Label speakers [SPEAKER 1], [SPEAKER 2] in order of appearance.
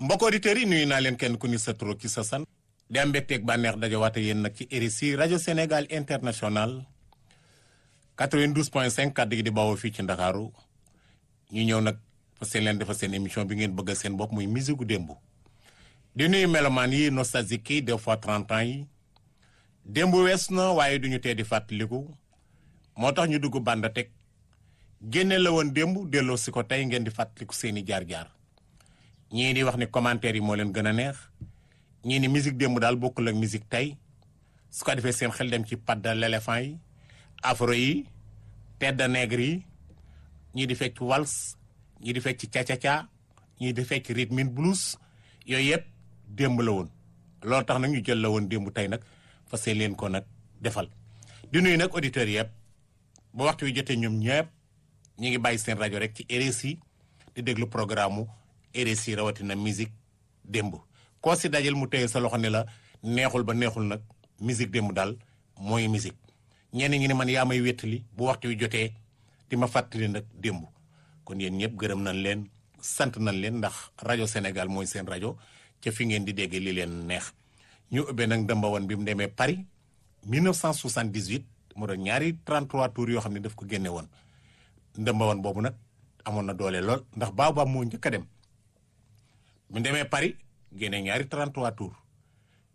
[SPEAKER 1] mbokk auditeurs yi nuyu naa leen kenn ku ni sa tur ki sa san di am mbégteeg bànneex dajawaate yéen nag ci RSI rajo Sénégal international 92.5 kàddu gi di bawoo fii ci Ndakaaru ñu ñëw nag fa seen leen defal seen émission bi ngeen bëggal seen bopp muy musique gu démb di nuyu melomaan yi nostalgique yi des fois 30 ans yi démb wees na waaye duñu tee di fàttaliku moo tax ñu dugg bànda teg génne la woon démb delloo si ko tey ngeen di fàttaliku seeni jaar-jaar ñii di wax ni commentaire yi moo leen gën a neex ñii ni musique démb daal bokkul ak musique tey su ko defee seen xel dem ci padda l'éléphant yi afro yi tedda nègre yi ñii di fecc wals ñii di fecc ca-ca-ca ñii di fecc rhythm and blues yooyu yëpp démb la woon loolu tax nag ñu jël la woon démb tey nag fas leen ko nag defal di nuyu nag auditeurs yëpp ba waxtu wi jotee ñoom ñëpp ñu ngi bàyyi seen rajo rek ci RSI di déglu programme mu RSI rawatina musique démb koo si dajal mu téye sa loxo ne la neexul ba neexul nag musique démb daal mooy musique ñenn ñi ne man yaa may wéttali bu waxtu wi jotee di ma fàttali nag démb kon yéen ñëpp gërëm nañ leen sant nañ leen ndax rajo Sénégal mooy seen rajo ca fi ngeen di déggee li leen neex ñu ubbee nag ndëmbawan bi mu demee Paris 1978 mu doon ñaari 33 tours yoo xam ne daf ko génne woon ndëmbawan boobu nag amoon na doole lool ndax baobab moo njëkk a dem mu demee Paris génne ñaari 33 tours